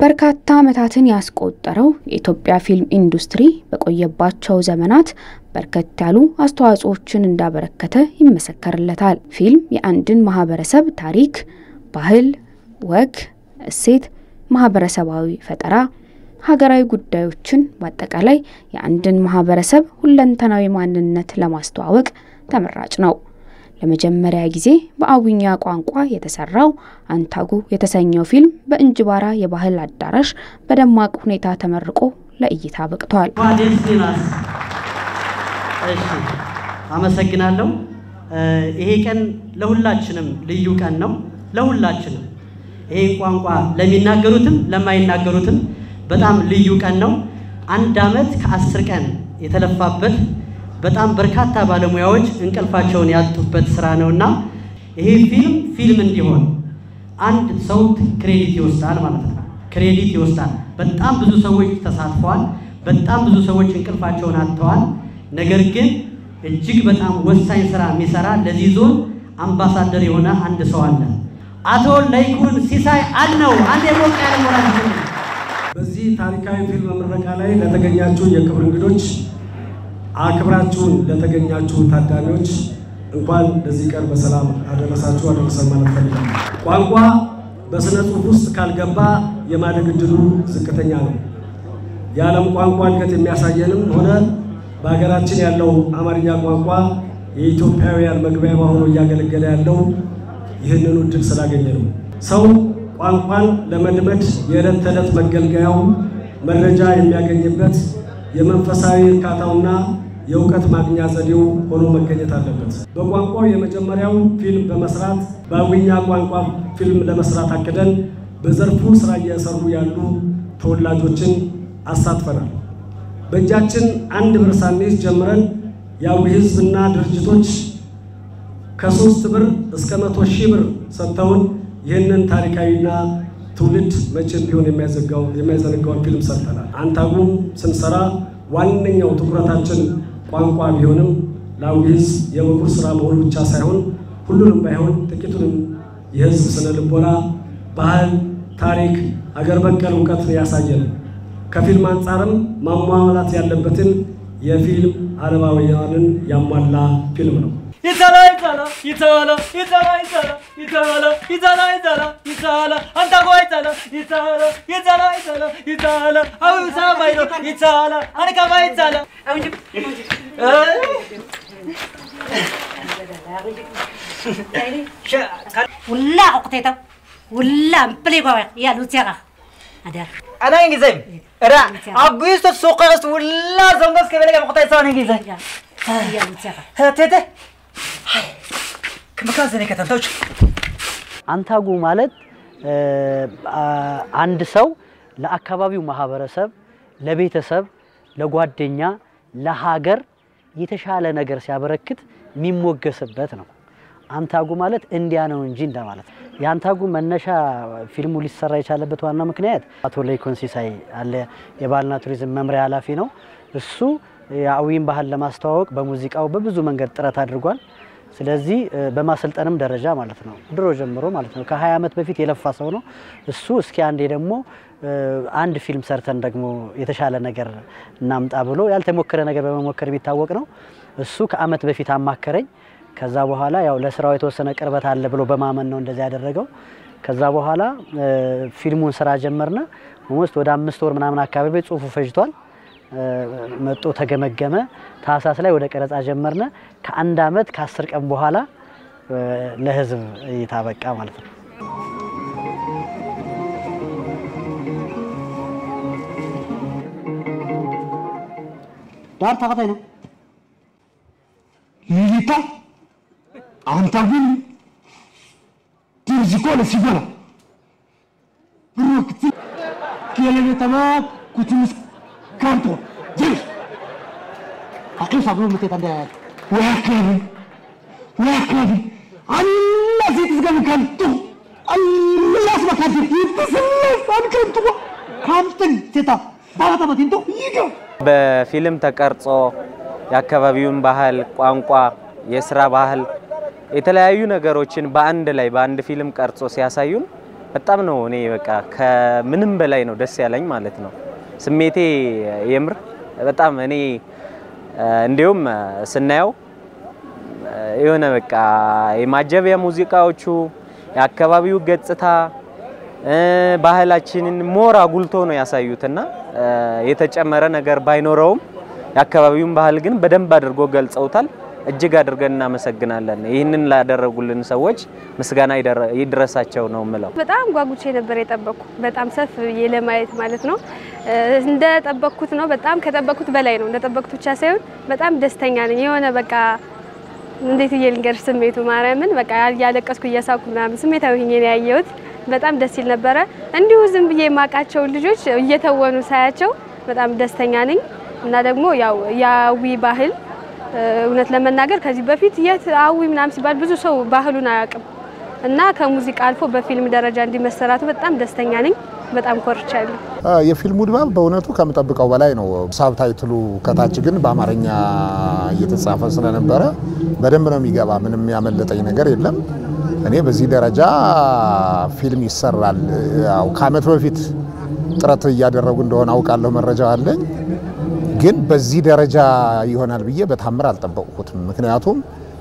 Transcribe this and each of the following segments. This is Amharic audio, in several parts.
በርካታ ዓመታትን ያስቆጠረው የኢትዮጵያ ፊልም ኢንዱስትሪ በቆየባቸው ዘመናት በርከት ያሉ አስተዋጽኦችን እንዳበረከተ ይመሰከርለታል። ፊልም የአንድን ማህበረሰብ ታሪክ፣ ባህል፣ ወግ፣ እሴት፣ ማህበረሰባዊ ፈጠራ፣ ሀገራዊ ጉዳዮችን በአጠቃላይ የአንድን ማህበረሰብ ሁለንተናዊ ማንነት ለማስተዋወቅ ተመራጭ ነው። ለመጀመሪያ ጊዜ በአዊኛ ቋንቋ የተሰራው አንታጉ የተሰኘው ፊልም በእንጅባራ የባህል አዳራሽ በደማቅ ሁኔታ ተመርቆ ለእይታ በቅቷል። እሺ፣ አመሰግናለሁ። ይሄ ቀን ለሁላችንም ልዩ ቀን ነው። ለሁላችንም ይሄን ቋንቋ ለሚናገሩትም ለማይናገሩትም በጣም ልዩ ቀን ነው። አንድ ዓመት ከአስር ቀን የተለፋበት በጣም በርካታ ባለሙያዎች እንቅልፋቸውን ያጡበት ስራ ነውና ይሄ ፊልም ፊልም እንዲሆን አንድ ሰው ክሬዲት ይወስዳል ማለት ነው። ክሬዲት ይወስዳል። በጣም ብዙ ሰዎች ተሳትፈዋል። በጣም ብዙ ሰዎች እንቅልፋቸውን አጥተዋል። ነገር ግን እጅግ በጣም ወሳኝ ስራ የሚሰራ ለዚህ ዞን አምባሳደር የሆነ አንድ ሰው አለ። አቶ ለይኩን ሲሳይ አልነው። አንድ የሞቅ ያለ ሞራል በዚህ ታሪካዊ ፊልም ምረቃ ላይ ለተገኛችሁ የክብር እንግዶች አክብራችሁን ለተገኛችሁ ታዳሚዎች እንኳን ለዚህ ቀን በሰላም አደረሳችሁ አደረሰን ማለት ፈልጋለሁ። ቋንቋ በስነ ጽሑፍ ውስጥ ካልገባ የማደግ እድሉ ዝቅተኛ ነው። የዓለም ቋንቋ እድገት የሚያሳየንም ሆነ በሀገራችን ያለው አማርኛ ቋንቋ የኢትዮጵያውያን መግቢያ ሆኖ እያገለገለ ያለው ይህንኑ እድል ስላገኘ ነው። ሰው ቋንቋን ለመልመድ የዕለት ተዕለት መገልገያው መረጃ የሚያገኝበት የመንፈሳዊ እርካታውና የእውቀት ማግኛ ዘዴው ሆኖ መገኘት አለበት። በቋንቋው የመጀመሪያው ፊልም በመስራት በአዊኛ ቋንቋ ፊልም ለመስራት አቅደን በዘርፉ ስራ እየሰሩ ያሉ ተወላጆችን አሳትፈናል። በእጃችን አንድ ብር ሳንይዝ ጀምረን የአዊ ህዝብና ድርጅቶች ከሶስት ብር እስከ መቶ ሺህ ብር ሰጥተውን ይህንን ታሪካዊና ትውልድ መቼም ቢሆን የማይዘነጋውን ፊልም ሰርተናል። አንታጉም ስንሰራ ዋነኛው ትኩረታችን ቋንቋ ቢሆንም ለአዊ ህዝብ የበኩር ስራ መሆኑ ብቻ ሳይሆን ሁሉንም ባይሆን ጥቂቱንም የህዝብ ስነ ልቦና፣ ባህል፣ ታሪክ፣ አገር በቀል እውቀት ያሳየን ከፊልም አንጻርም ማሟላት ያለበትን የፊልም አለማውያንን ያሟላ ፊልም ነው። ይቻላ ይቻላ ይቻላ ይቻላ ይቻላ ይቻላ ይቻላ ይቻላ ይቻላ አንታጎ ይቻላ ይቻላ ይቻላ ይቻላ ይቻላ አውሳ ባይሎ ይቻላ አንካባ ይቻላ ولا عقتيتا ولا مبليغو يا لوتيغا هذا انا انجزي را اغويست سوقست ولا زنبس كبلك مقطع سان انجزي يا لوتيغا تيتا ከመካዘኔ ከተንተውች አንታጉ ማለት አንድ ሰው ለአካባቢው ማህበረሰብ፣ ለቤተሰብ፣ ለጓደኛ፣ ለሀገር የተሻለ ነገር ሲያበረክት የሚሞገስበት ነው። አንታጉ ማለት እንዲያ ነው እንጂ እንደማለት ነው። የአንታጉ መነሻ ፊልሙ ሊሰራ የቻለበት ዋና ምክንያት አቶ ለይኩን ሲሳይ አለ የባህልና ቱሪዝም መምሪያ ኃላፊ ነው። እሱ የአዊን ባህል ለማስተዋወቅ በሙዚቃው በብዙ መንገድ ጥረት አድርጓል። ስለዚህ በማሰልጠንም ደረጃ ማለት ነው ድሮ ጀምሮ ማለት ነው ከ20 ዓመት በፊት የለፋ ሰው ነው እሱ። እስኪ አንዴ ደግሞ አንድ ፊልም ሰርተን ደግሞ የተሻለ ነገር እናምጣ ብሎ ያልተሞከረ ነገር በመሞከር የሚታወቅ ነው። እሱ ከአመት በፊት አማከረኝ። ከዛ በኋላ ያው ለስራው የተወሰነ ቅርበት አለ ብሎ በማመን ነው እንደዚህ ያደረገው። ከዛ በኋላ ፊልሙን ስራ ጀመርነ። ኦልሞስት ወደ አምስት ወር ምናምን አካባቢ ጽሁፉ ፈጅቷል። መጦ ተገመገመ። ታህሳስ ላይ ወደ ቀረጻ ጀመርነ። ከአንድ አመት ከአስር ቀን በኋላ ለህዝብ እይታ በቃ ማለት ነው። ዳር ታቀታይ ነው ሊሊታ አንታጉን ቲርዚኮ ለሲጎላ ብሩክቲ ኬለቤተማ ኩቲምስ ካንቶ ጅል አቅል ሳብሎ ምቴት አንደ ወያካቢ ወያካቢ አላ ሴት ዝገብ ከንቱ አላስ መካቲ ይትስለስ አንከንቱ ካምትን ሴታ ባላተመቲንቶ ይገው በፊልም ተቀርጾ የአካባቢውን ባህል፣ ቋንቋ፣ የስራ ባህል የተለያዩ ነገሮችን በአንድ ላይ በአንድ ፊልም ቀርጾ ሲያሳዩን በጣም ነው እኔ በቃ ከምንም በላይ ነው ደስ ያለኝ ማለት ነው። ስሜቴ የምር በጣም እኔ እንዲሁም ስናየው የሆነ በቃ የማጀቢያ ሙዚቃዎቹ የአካባቢው ገጽታ ባህላችንን ሞር አጉልቶ ነው ያሳዩትና የተጨመረ ነገር ባይኖረውም የአካባቢውን ባህል ግን በደንብ አድርጎ ገልጸውታል። እጅግ አድርገን እናመሰግናለን። ይህንን ላደረጉልን ሰዎች ምስጋና ይድረሳቸው ነው ምለው። በጣም ጓጉቼ ነበር የጠበቅኩ በጣም ሰፍ ብዬ ለማየት ማለት ነው። እንደጠበቅኩት ነው። በጣም ከጠበቅኩት በላይ ነው። እንደጠበቅኩት ብቻ ሳይሆን በጣም ደስተኛ ነኝ። የሆነ በቃ እንዴት ብዬ ልንገርሽ ስሜቱ ማርያምን በቃ እያለቀስኩ እያሳኩ ምናምን ስሜታዊ ሆኜ ነው ያየሁት። በጣም ደስ ይል ነበረ። እንዲሁ ዝም ብዬ የማውቃቸውን ልጆች እየተወኑ ሳያቸው በጣም ደስተኛ ነኝ እና ደግሞ ያው የአዊ ባህል እውነት ለመናገር ከዚህ በፊት የት አዊ ምናምን ሲባል ብዙ ሰው ባህሉን አያውቅም እና ከሙዚቃ አልፎ በፊልም ደረጃ እንዲመሰራቱ በጣም ደስተኛ ነኝ። በጣም ኮርቻለሁ። የፊልሙ ድባብ በእውነቱ ከምጠብቀው በላይ ነው። ሳብታይትሉ ከታች ግን በአማርኛ እየተጻፈ ስለነበረ በደንብ ነው የሚገባ። ምንም ያመለጠኝ ነገር የለም። እኔ በዚህ ደረጃ ፊልም ይሰራል፣ ያው ከአመት በፊት ጥረት እያደረጉ እንደሆነ አውቃለሁ፣ መረጃው አለኝ። ግን በዚህ ደረጃ ይሆናል ብዬ በታምር አልጠበቅኩትም። ምክንያቱም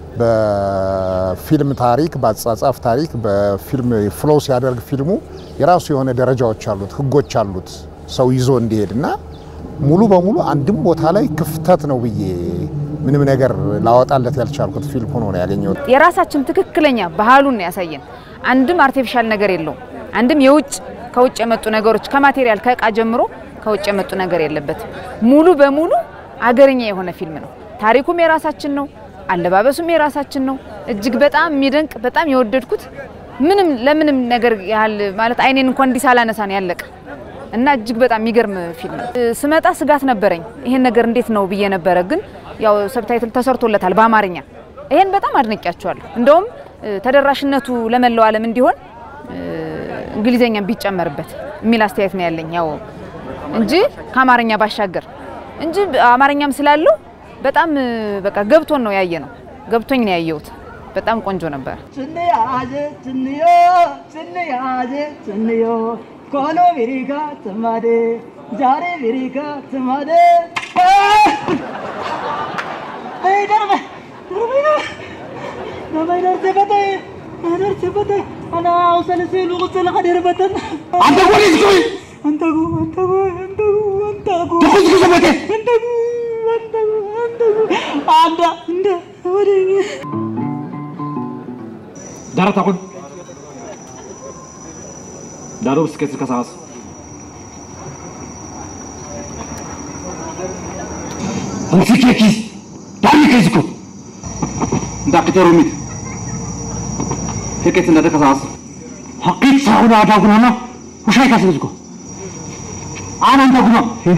በፊልም ታሪክ፣ በአጻጻፍ ታሪክ፣ በፊልም ፍሎ ሲያደርግ ፊልሙ የራሱ የሆነ ደረጃዎች አሉት፣ ህጎች አሉት ሰው ይዞ እንዲሄድ እና ሙሉ በሙሉ አንድም ቦታ ላይ ክፍተት ነው ብዬ ምንም ነገር ላወጣለት ያልቻልኩት ፊልም ሆኖ ነው ያገኘሁት። የራሳችን ትክክለኛ ባህሉን ነው ያሳየን። አንድም አርቲፊሻል ነገር የለውም። አንድም የውጭ ከውጭ የመጡ ነገሮች ከማቴሪያል ከእቃ ጀምሮ ከውጭ የመጡ ነገር የለበትም። ሙሉ በሙሉ አገርኛ የሆነ ፊልም ነው። ታሪኩም የራሳችን ነው። አለባበሱም የራሳችን ነው። እጅግ በጣም የሚደንቅ በጣም የወደድኩት ምንም ለምንም ነገር ያህል ማለት አይኔን እንኳን እንዲህ ሳላነሳ ነው ያለቀ እና እጅግ በጣም የሚገርም ፊልም ነው። ስመጣ ስጋት ነበረኝ ይሄን ነገር እንዴት ነው ብዬ ነበረ። ግን ያው ሰብታይትል ተሰርቶለታል በአማርኛ። ይሄን በጣም አድንቂያቸዋለሁ። እንደውም ተደራሽነቱ ለመላው ዓለም እንዲሆን እንግሊዘኛም ቢጨመርበት የሚል አስተያየት ነው ያለኝ ያው እንጂ ከአማርኛ ባሻገር እንጂ አማርኛም ስላለው በጣም በቃ ገብቶን ነው ያየ ነው ገብቶኝ ነው ያየሁት። በጣም ቆንጆ ነበር። ስንያዜ ስንዮ ስንያዜ ስንዮ ኮኖ ቢሪካ ትማዴ ዛሬ ቢሪካ ትማዴ አይ ደርበ ደርበ ደርበ ደርበ በተ ደርበ በተ አና ውሰልሴ ልቁጽል ቀደርበተን አንተ ወዴት ቆይ አንተጉ አንተጉ አንተጉ አንተጉ ትኩስ ከሰበቴ አንተጉ አንተጉ አንተጉ አንዳ እንደ ወደ ዳራት አቁን ዳሮ ብስከት ከሳስ አንፊኬኪ ዳሚ ከዝኩ እንዳክተሩ ሚት ሄቄት እንዳደ ከሳስ ሐቂት ሳሁን አዳጉናና ውሻይ ካስልዝኩ አንተ ጉማ ሄጋ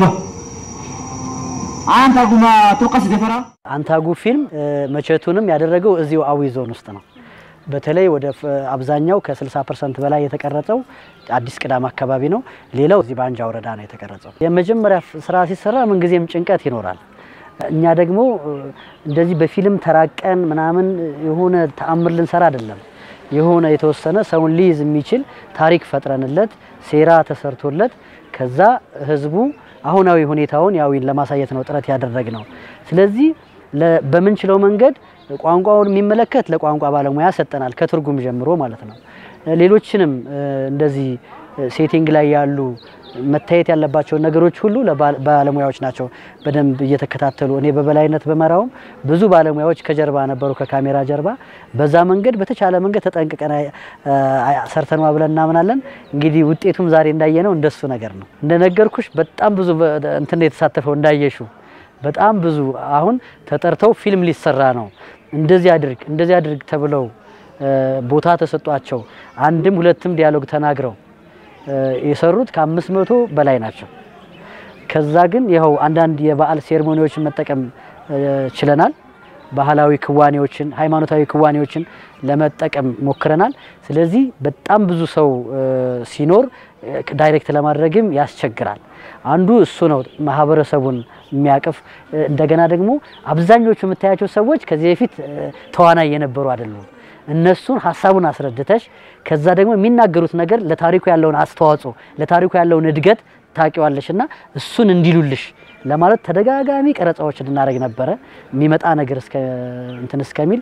አንተ ጉማ ቶቀስ ደፈራ አንታጉ ፊልም መቼቱንም ያደረገው እዚሁ አዊ ዞን ውስጥ ነው። በተለይ ወደ አብዛኛው ከ60 ፐርሰንት በላይ የተቀረጸው አዲስ ቅዳም አካባቢ ነው። ሌላው እዚህ በአንጃ ወረዳ ነው የተቀረጸው። የመጀመሪያ ስራ ሲሰራ ምንጊዜም ጭንቀት ይኖራል። እኛ ደግሞ እንደዚህ በፊልም ተራቀን ምናምን የሆነ ተአምር ልንሰራ አይደለም። የሆነ የተወሰነ ሰውን ሊይዝ የሚችል ታሪክ ፈጥረንለት ሴራ ተሰርቶለት ከዛ ህዝቡ አሁናዊ ሁኔታውን ያዊን ለማሳየት ነው ጥረት ያደረግ ነው። ስለዚህ በምንችለው መንገድ ቋንቋውን የሚመለከት ለቋንቋ ባለሙያ ሰጠናል፣ ከትርጉም ጀምሮ ማለት ነው። ሌሎችንም እንደዚህ ሴቲንግ ላይ ያሉ መታየት ያለባቸውን ነገሮች ሁሉ ባለሙያዎች ናቸው በደንብ እየተከታተሉ። እኔ በበላይነት በመራውም ብዙ ባለሙያዎች ከጀርባ ነበሩ፣ ከካሜራ ጀርባ። በዛ መንገድ በተቻለ መንገድ ተጠንቅቀን ሰርተነዋ ብለን እናምናለን። እንግዲህ ውጤቱም ዛሬ እንዳየነው እንደሱ ነገር ነው። እንደነገርኩሽ በጣም ብዙ እንትን የተሳተፈው እንዳየሹ በጣም ብዙ አሁን ተጠርተው ፊልም ሊሰራ ነው እንደዚህ አድርግ እንደዚህ አድርግ ተብለው ቦታ ተሰጧቸው አንድም ሁለትም ዲያሎግ ተናግረው የሰሩት ከአምስት መቶ በላይ ናቸው። ከዛ ግን ይኸው አንዳንድ የበዓል ሴርሞኒዎችን መጠቀም ችለናል። ባህላዊ ክዋኔዎችን፣ ሃይማኖታዊ ክዋኔዎችን ለመጠቀም ሞክረናል። ስለዚህ በጣም ብዙ ሰው ሲኖር ዳይሬክት ለማድረግም ያስቸግራል። አንዱ እሱ ነው፣ ማህበረሰቡን የሚያቅፍ እንደገና ደግሞ አብዛኞቹ የምታያቸው ሰዎች ከዚህ በፊት ተዋናይ የነበሩ አይደሉም። እነሱን ሀሳቡን አስረድተሽ ከዛ ደግሞ የሚናገሩት ነገር ለታሪኩ ያለውን አስተዋጽኦ ለታሪኩ ያለውን እድገት ታውቂዋለሽ እና እሱን እንዲሉልሽ ለማለት ተደጋጋሚ ቀረጻዎች እናደርግ ነበረ። የሚመጣ ነገር እስከ እንትን እስከሚል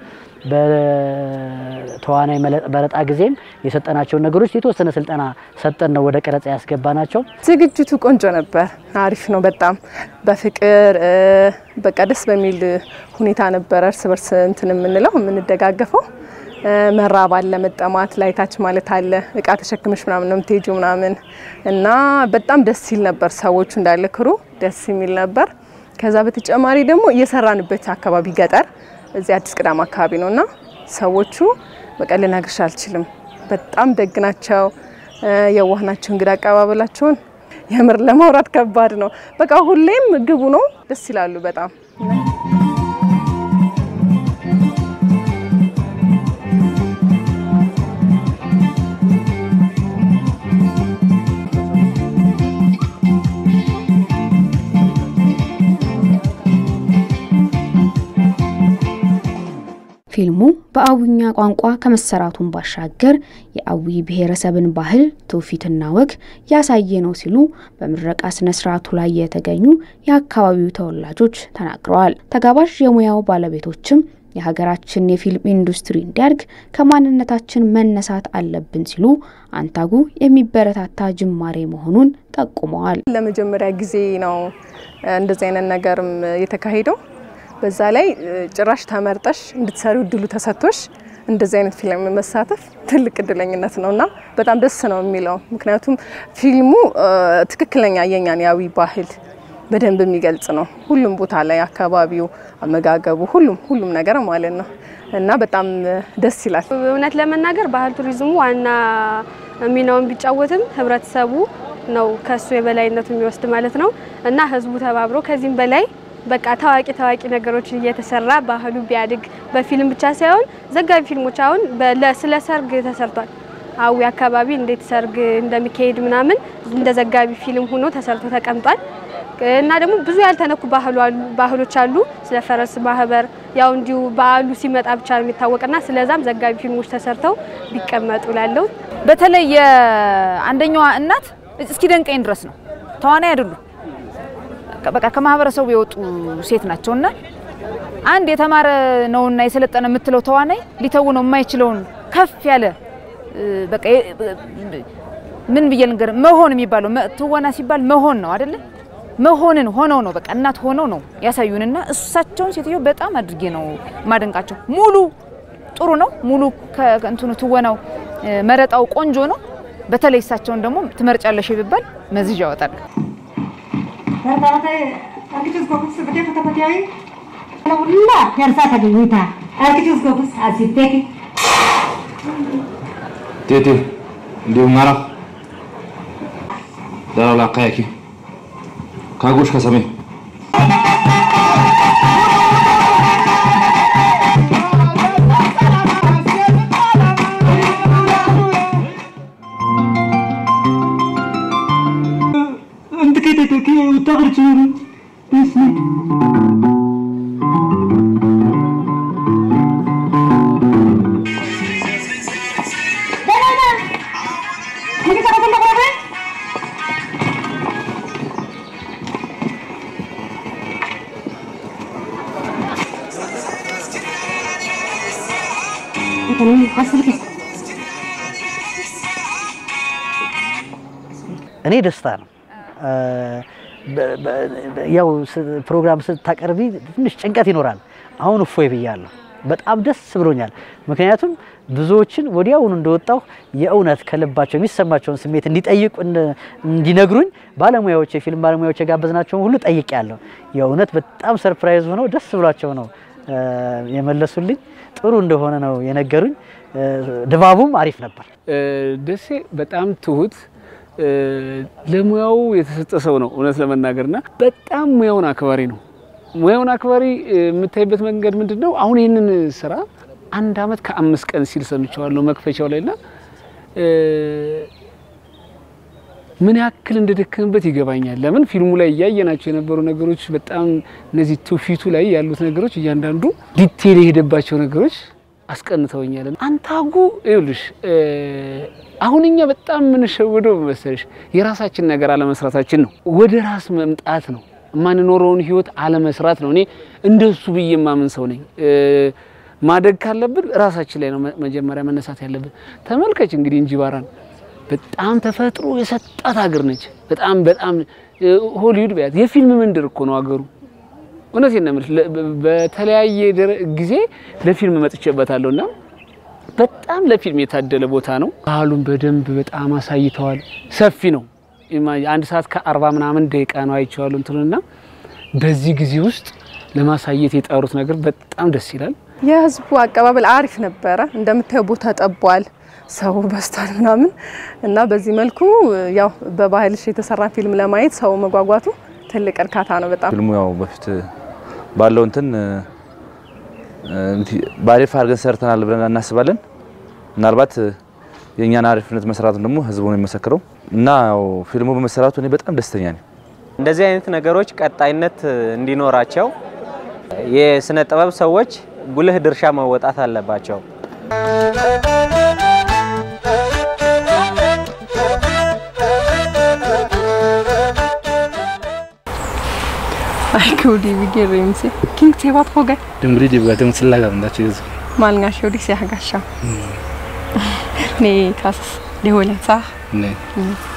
በተዋናይ መረጣ ጊዜም የሰጠናቸውን ነገሮች የተወሰነ ስልጠና ሰጠን ነው ወደ ቀረጻ ያስገባ ናቸው። ዝግጅቱ ቆንጆ ነበር። አሪፍ ነው በጣም በፍቅር በቃ ደስ በሚል ሁኔታ ነበረ። እርስ በርስ እንትን የምንለው የምንደጋገፈው መራብ አለ፣ መጠማት ላይታች ማለት አለ። እቃ ተሸክመሽ ምናምን ነው የምትሄጂው ምናምን እና በጣም ደስ ሲል ነበር። ሰዎቹ እንዳለ ክሩ ደስ የሚል ነበር። ከዛ በተጨማሪ ደግሞ እየሰራንበት አካባቢ ገጠር እዚህ አዲስ ቅዳም አካባቢ ነው እና ሰዎቹ በቃ ልነግርሽ አልችልም። በጣም ደግ ናቸው፣ የዋህ ናቸው። እንግዳ አቀባበላቸውን የምር ለማውራት ከባድ ነው። በቃ ሁሌም ግቡ ነው። ደስ ይላሉ በጣም ፊልሙ በአዊኛ ቋንቋ ከመሰራቱን ባሻገር የአዊ ብሔረሰብን ባህል ትውፊትና ወግ ያሳየ ነው ሲሉ በምረቃ ስነ ስርዓቱ ላይ የተገኙ የአካባቢው ተወላጆች ተናግረዋል። ተጋባዥ የሙያው ባለቤቶችም የሀገራችን የፊልም ኢንዱስትሪ እንዲያድግ ከማንነታችን መነሳት አለብን ሲሉ አንታጉ የሚበረታታ ጅማሬ መሆኑን ጠቁመዋል። ለመጀመሪያ ጊዜ ነው እንደዚህ አይነት ነገርም የተካሄደው። በዛ ላይ ጭራሽ ተመርጠሽ እንድትሰሪው እድሉ ተሰጥቶሽ እንደዚህ አይነት ፊልም መሳተፍ ትልቅ እድለኝነት ነው እና በጣም ደስ ነው የሚለው። ምክንያቱም ፊልሙ ትክክለኛ የኛን የአዊ ባህል በደንብ የሚገልጽ ነው። ሁሉም ቦታ ላይ አካባቢው፣ አመጋገቡ፣ ሁሉም ሁሉም ነገር ማለት ነው እና በጣም ደስ ይላል። እውነት ለመናገር ባህል ቱሪዝሙ ዋና ሚናውን ቢጫወትም ህብረተሰቡ ነው ከሱ የበላይነቱ የሚወስድ ማለት ነው እና ህዝቡ ተባብሮ ከዚህም በላይ በቃ ታዋቂ ታዋቂ ነገሮች እየተሰራ ባህሉ ቢያድግ በፊልም ብቻ ሳይሆን ዘጋቢ ፊልሞች አሁን ስለ ሰርግ ተሰርቷል። አዊ አካባቢ እንዴት ሰርግ እንደሚካሄድ ምናምን እንደ ዘጋቢ ፊልም ሆኖ ተሰርቶ ተቀምጧል። እና ደግሞ ብዙ ያልተነኩ ባህሎች አሉ። ስለ ፈረስ ማህበር ያው እንዲሁ በዓሉ ሲመጣ ብቻ ነው የሚታወቅና ስለዛም ዘጋቢ ፊልሞች ተሰርተው ቢቀመጡ ላለው በተለይ የአንደኛዋ እናት እስኪ ደንቀኝ ድረስ ነው ተዋናይ አይደሉም በቃ ከማህበረሰቡ የወጡ ሴት ናቸውና አንድ የተማረ ነውና የሰለጠነ የምትለው ተዋናይ ሊተውነው የማይችለውን ከፍ ያለ በቃ ምን ብዬ ልንገር መሆን የሚባለው ትወና ሲባል መሆን ነው አይደለ? መሆንን ሆነው ነው በቃ እናት ሆነው ነው ያሳዩንና እሳቸውን ሴትዮ በጣም አድርጌ ነው ማደንቃቸው። ሙሉ ጥሩ ነው ሙሉ ከእንትኑ ትወናው መረጣው ቆንጆ ነው። በተለይ እሳቸውን ደግሞ ትመርጫለሽ ቢባል መዝዣ ያወጣል። Barbaate arkichus gogus bade fata fatiyai ala ulla yarsa ta guyuta arkichus gogus asiteki Tete, ndio ngara. Dara la kayaki. Kagush kasame. انت كده كده وتاخد صورة اسمك Ini cara tembak apa? Ini hasil kes. እኔ ደስታ ነው። ያው ፕሮግራም ስታቀርቢ ትንሽ ጭንቀት ይኖራል። አሁን እፎይ ብያለሁ። በጣም ደስ ብሎኛል። ምክንያቱም ብዙዎችን ወዲያውኑ እንደወጣሁ የእውነት ከልባቸው የሚሰማቸውን ስሜት እንዲጠይቁ እንዲነግሩኝ ባለሙያዎች፣ የፊልም ባለሙያዎች የጋበዝናቸውን ሁሉ ጠይቄያለሁ። የእውነት በጣም ሰርፕራይዝ ሆነው ደስ ብሏቸው ነው የመለሱልኝ። ጥሩ እንደሆነ ነው የነገሩኝ። ድባቡም አሪፍ ነበር። ደሴ በጣም ትሁት ለሙያው የተሰጠ ሰው ነው እውነት ለመናገርና በጣም ሙያውን አክባሪ ነው። ሙያውን አክባሪ የምታይበት መንገድ ምንድን ነው? አሁን ይህንን ስራ አንድ አመት ከአምስት ቀን ሲል ሰምቼዋለሁ መክፈቻው ላይ ና ምን ያክል እንደደከምበት ይገባኛል። ለምን ፊልሙ ላይ እያየናቸው የነበሩ ነገሮች በጣም እነዚህ ትውፊቱ ላይ ያሉት ነገሮች እያንዳንዱ ዲቴል የሄደባቸው ነገሮች አስቀንተውኛል። አንታጉ ይኸውልሽ አሁን እኛ በጣም የምንሸወደው መሰለሽ የራሳችን ነገር አለመስራታችን ነው። ወደ ራስ መምጣት ነው። የማንኖረውን ህይወት አለመስራት ነው። እኔ እንደሱ ብዬ የማምን ሰው ነኝ። ማደግ ካለብን ራሳችን ላይ ነው መጀመሪያ መነሳት ያለብን። ተመልከች እንግዲህ እንጂባራን በጣም ተፈጥሮ የሰጣት ሀገር ነች። በጣም በጣም ሆሊውድ ቢያት የፊልም መንደር እኮ ነው ሀገሩ። እውነቴን ነው የምልሽ። በተለያየ ጊዜ ለፊልም መጥቼበታለሁ እና በጣም ለፊልም የታደለ ቦታ ነው። ባህሉን በደንብ በጣም አሳይተዋል። ሰፊ ነው። አንድ ሰዓት ከአርባ ምናምን ደቂቃ ነው አይቼዋለሁ እንትንና በዚህ ጊዜ ውስጥ ለማሳየት የጠሩት ነገር በጣም ደስ ይላል። የህዝቡ አቀባበል አሪፍ ነበረ። እንደምታየው ቦታ ጠቧል፣ ሰው በስቷል ምናምን እና በዚህ መልኩ ያው በባህልሽ የተሰራ ፊልም ለማየት ሰው መጓጓቱ ትልቅ እርካታ ነው። በጣም ፊልሙ ያው በፊት ባለው እንትን በአሪፍ አድርገን ሰርተናል ብለን እናስባለን። ምናልባት የእኛን አሪፍነት መስራቱን ደግሞ ህዝቡ ነው የሚመሰክረው እና ያው ፊልሙ በመሰራቱ እኔ በጣም ደስተኛ ነኝ። እንደዚህ አይነት ነገሮች ቀጣይነት እንዲኖራቸው የስነ ጥበብ ሰዎች ጉልህ ድርሻ መወጣት አለባቸው። Ay, Gudi Rimsi. King Tevat Hoga. Dungri di buat yang selaga ndak cuy. Mal ngasho di siya gasha. Ni kas di hola sah. Ne.